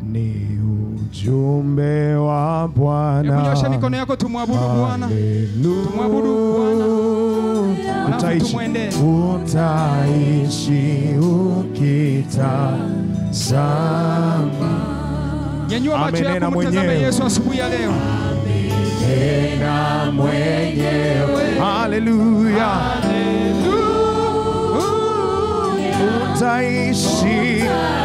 ni ujumbe wa Bwana. Hebu nyosha mikono yako tumwabudu Bwana. Tumwabudu Bwana. Alafu Utaishi, tumwendee. utaishi ukitazama Nyanyua macho Amenena yako mtazame mwenyewe. Yesu asubuhi ya leo. tena mwenyewe. Haleluya, utaishi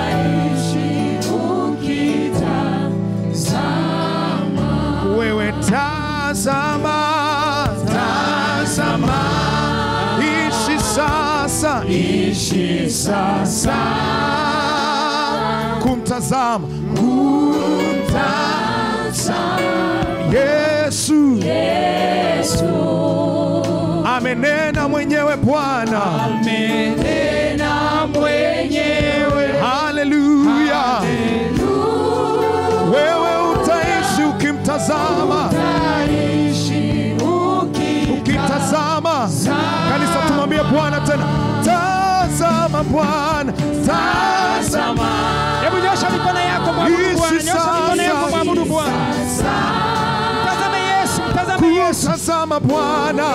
wewe, tazama, tazama, ishi sasa, ishi sasa, kumtazama, kumtazama Yesu, amenena mwenyewe Bwana, Amenena mwenyewe. haleluya. Wewe utaishi ukimtazama, ukitazama. Kanisa, tumwambie Bwana tena, tazama Bwana, tazama Hebu nyosha mikono yako mwabudu Ishi Bwana. Nyosha mikono yako sasa. mwabudu Bwana. Mtazame Yesu, mtazame Yesu. kutazama Bwana,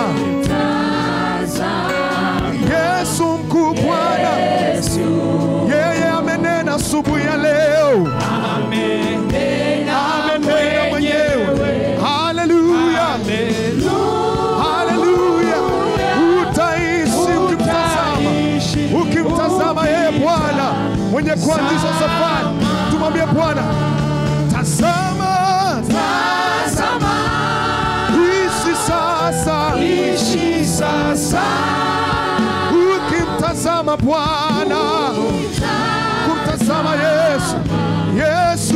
Yesu mkuu Bwana, yeye amenena asubuhi ya leo, amenena mwenyewe. Haleluya, haleluya. Utaishi ukimtazama, ukimtazama yeye Bwana mwenye kuanzisha safari. Tumwambie Bwana, tazama, tazama, ishi sasa, ishi sasa, ukimtazama Bwana, kumtazama Yesu, Yesu,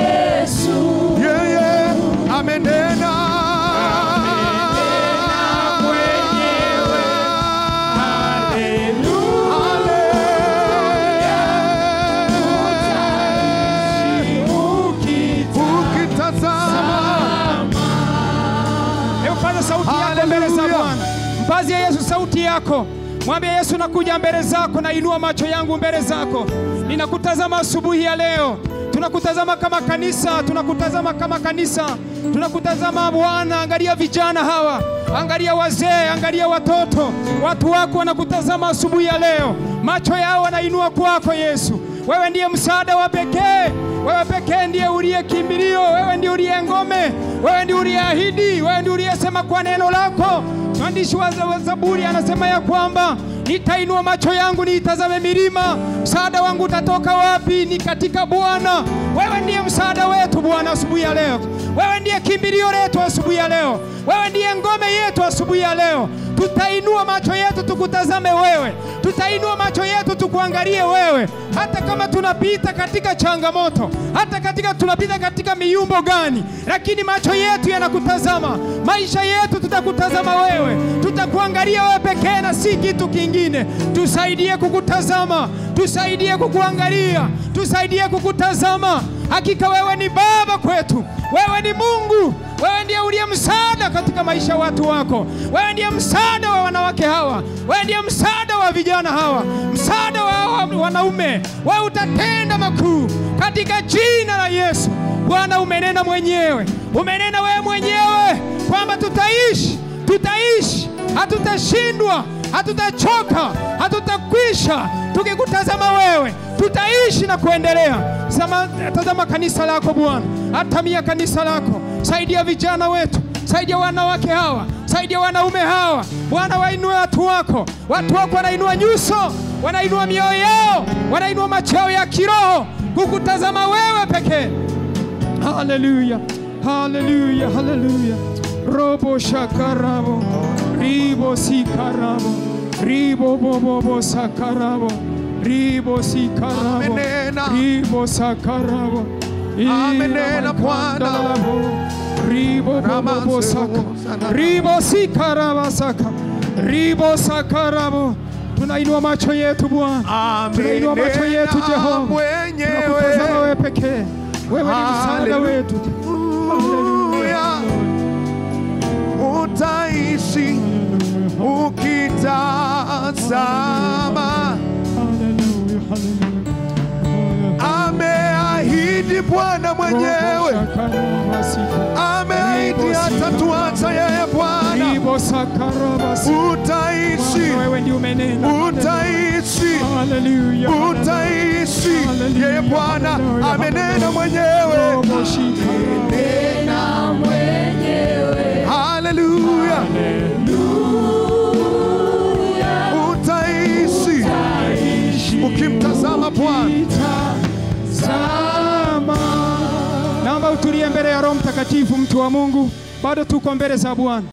yeye amenena Ukitazama Hebu paza sauti yako mbele za Haleluya. Bwana. Mpazie Yesu sauti yako. Mwambie Yesu, nakuja mbele zako, nainua macho yangu mbele zako. Ninakutazama asubuhi ya leo. Tunakutazama kama kanisa, tunakutazama kama kanisa, tunakutazama Bwana. Angalia vijana hawa, angalia wazee, angalia watoto. Watu wako wanakutazama asubuhi ya leo, macho yao wanainua kwako Yesu. Wewe ndiye msaada wa pekee, wewe pekee ndiye uliye kimbilio, wewe ndiye uliye ngome, wewe ndiye uliyeahidi, wewe ndiye uliyesema kwa neno lako. Mwandishi wa za- wa Zaburi anasema ya kwamba nitainua macho yangu niitazame milima, msaada wangu utatoka wapi? Ni katika Bwana. Wewe ndiye msaada wetu Bwana asubuhi ya leo, wewe ndiye kimbilio letu asubuhi ya leo, wewe ndiye ngome yetu asubuhi ya leo. Tutainua macho yetu tukutazame wewe, tutainua macho yetu tukuangalie wewe, hata kama tunapita katika changamoto, hata katika tunapita katika miumbo gani, lakini macho yetu yanakutazama. Maisha yetu tutakutazama wewe, tutakuangalia wewe pekee na si kitu kingine. Tusaidie kukutazama, tusaidie kukuangalia, tusaidie kukutazama. Hakika wewe ni Baba kwetu, wewe ni Mungu, wewe ndiye uliye msaada katika maisha ya watu wako, wewe ndiye msaada wa wanawake hawa, wewe ndiye msaada wa vijana hawa, msaada wa hawa wanaume. Wewe utatenda makuu katika jina la Yesu. Bwana, umenena mwenyewe, umenena wewe mwenyewe kwamba tutaishi, tutaishi, hatutashindwa, hatutachoka, hatutakwisha tukikutazama wewe, tutaishi na kuendelea. Sama, tazama kanisa lako Bwana, atamia kanisa lako, saidia vijana wetu, saidia wanawake hawa, saidia wanaume hawa. Bwana, wainue watu wako, watu wako wanainua nyuso, wanainua mioyo yao, wanainua macho yao ya kiroho kukutazama wewe pekee. Haleluya, haleluya, haleluya. Robo shakarabo, ribo sikarabo, ribo bobobo sakarabo, ribo sikarabo, Amenena. ribo sakarabo. Amenena Bwana. Iramakandalabo, ribo bobobo saka, ribo sikaraba saka, ribo sakarabo. Tunainua macho yetu Bwana, tunainua macho yetu Jehova, tunakutazama wewe pekee, wewe ni msaada Haleluya. wetu. Haleluya. Utaishi ukitazama, Haleluya, haleluya. ameahidi Bwana mwenyewe ameahidi atatuacha yeye Bwana. Utaishi, wewe ndio umenena. utaishi, Haleluya. utaishi. Yeye Bwana amenena mwenyewe. Haleluya, utaishi ukimtazama Bwana. Tazama. Naomba utulie mbele ya Roho Mtakatifu, mtu wa Mungu, bado tuko mbele za Bwana.